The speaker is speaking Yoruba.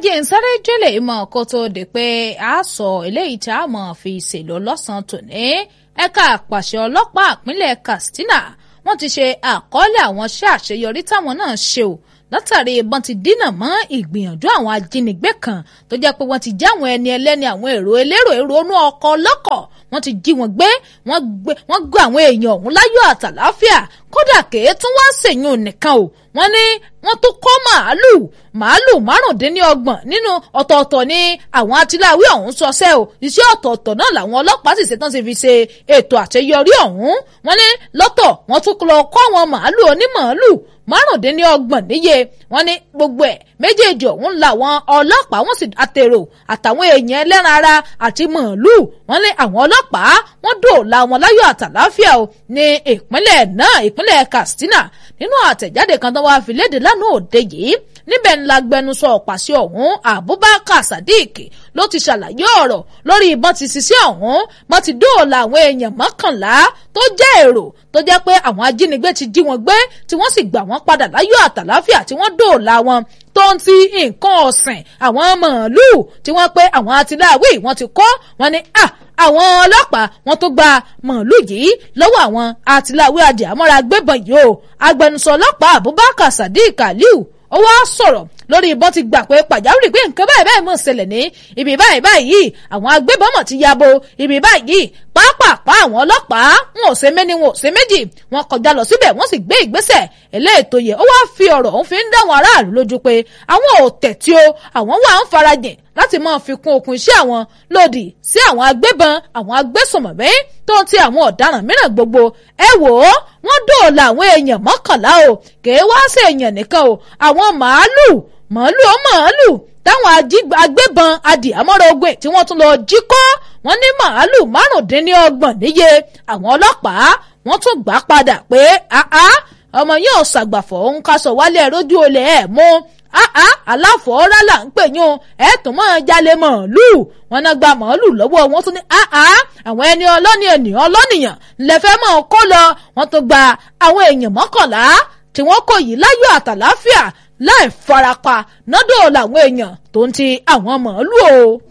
jẹ́ ń sáré jẹ́lẹ̀ mọ́ kó tó di pé a sọ eléyìí tí a mọ̀ fi ṣèlú lọ́sàn-án tòní ẹ̀ka àpàṣẹ ọlọ́pàá ìpínlẹ̀ Katsina wọ́n ti ṣe àkọọ́lẹ̀ àwọn iṣẹ́ àṣeyọrí táwọn náà ṣe o látàrí ìbọn ti dínà mọ́ ìgbìyànjú àwọn ajínigbé kan tó jẹ́ pé wọ́n ti já àwọn ẹni ẹlẹ́ni àwọn èrò elérò èrò inú ọkọ̀ ọlọ́kọ̀ wọ́n ti jí wọn gbé wọ́n gbé àwọn èèyàn ọ̀hún láyọ̀ àtàláfíà kódà kèé tún wá ṣèyún nìkan o wọ́n ní wọ́n tó kọ́ màálù màálù márùndínlọ́gbọ̀n nínú ọ̀tọ̀ọ̀tọ̀ ní àwọn atiláwí ọ̀hún sọsẹ́ o iṣẹ́ ọ̀tọ̀ọ̀tọ̀ náà làwọn ọlọ́pàá sì ṣetán ti fi ṣe ètò àṣeyọrí ọ̀hún wọ́n ní lọ́tọ̀ wọ́n tún lọ kọ́ àwọn màálù onímàálù márùndínlọ́gbọ̀n níye wọ́n ní gbogbo ẹ̀ méjèèjì ọ̀hún làwọn ọlọ́pàá wọ́n sì àtèrò àtàwọn èèyàn ẹlẹ́ran ara àti màálù wọ́n ní àwọn ọlọ́pàá wọ́n dòòlà wọn láyọ̀ àtàláfíà o ní ìpínlẹ̀ náà ìpínlẹ̀ Katsina nínú àtẹ̀jáde kan tó wá fi léde lánàá òde yìí níbẹ̀ ńlá gbẹnusọ ọ̀pàṣẹ ọ̀hún Abubakar Sadiq ló ti ṣàlàyé ọ̀rọ̀ lórí ìbọn ti ṣiṣẹ́ ọ̀hún wọ́n ti dóòlà àwọn èèyàn mọ́kànlá tó jẹ́ èrò tó jẹ́ pé àwọn ajínigbé ti jí wọn gbé tí wọ́n sì gbà wọ́n padà láyọ̀ àtàláfíà tí wọ́n dóòlà wọn tó ń ti nǹkan ọ̀sìn àwọn màálùú tí wọ́n pé àwọn atiláwí wọ́n ti kọ́ wọn ni à àwọn ọlọ́pàá wọ́n tó gba màálùú yìí lọ́wọ́ àwọn atiláwí adìyàmọ́ra gbébọn yìí o agbẹnusọ ọlọ́pàá Abubakar Sadiq Aliu ó wá sọ̀rọ̀ lórí ìbọn ti gbà pé pàjáwìrì pé nǹkan báyìí báyìí mọ̀ ṣẹlẹ̀ ní ibi báyìí báyìí àwọn agbébọn mọ̀ ti yabo ibi báyìí pápápá àwọn ọlọ́pàá wọn ò ṣe méní wọn ò ṣe méjì wọn kọjá lọ síbẹ̀ wọ́n sì gbé ìgbésẹ̀ eléètò yẹ ó wá fi ọ̀rọ̀ òun fi ń dáwọn aráàlú lójú pé àwọn ò tẹ̀tí o àwọn wà ń farajìn láti máa fi kún okùn iṣẹ́ àwọn lòdì sí àwọn agbébọn àwọn agbésùnmọ̀mí tó ti àwọn ọ̀daràn mìíràn gbogbo ẹ wò ó wọ́n dóòlà àwọn èèyàn mọ́kànlá o kèé wá sí èèyàn nìkan o àwọn màálù màálù ó màálù táwọn agbébọn adìyàmọ́ra ogun tí wọ́n tún lọ jí kọ́ wọ́n ní màálù márùndínlọ́gbọ̀n níye àwọn ọlọ́pàá wọ́n tún gbà padà pé ọmọ yóò ṣàgbàfọ̀ òun ká sọ wálé rójú olè ẹ̀ mú àá aláfọ̀ọ́rá là ń pè yún ẹ̀ tún mọ́ jalè màálù wọn náà gba màálù lọ́wọ́ wọn tún ní àá àwọn ẹni ọlọ́ni ènìyàn ọlọ́nìyàn lẹ́fẹ́ mọ́ kó lọ wọn tún gba àwọn èèyàn mọ́kànlá tí wọ́n kò yí láyọ̀ àtàláfíà láì farapa nọ́dọ̀ làwọn èèyàn tó ń ti àwọn màálù o.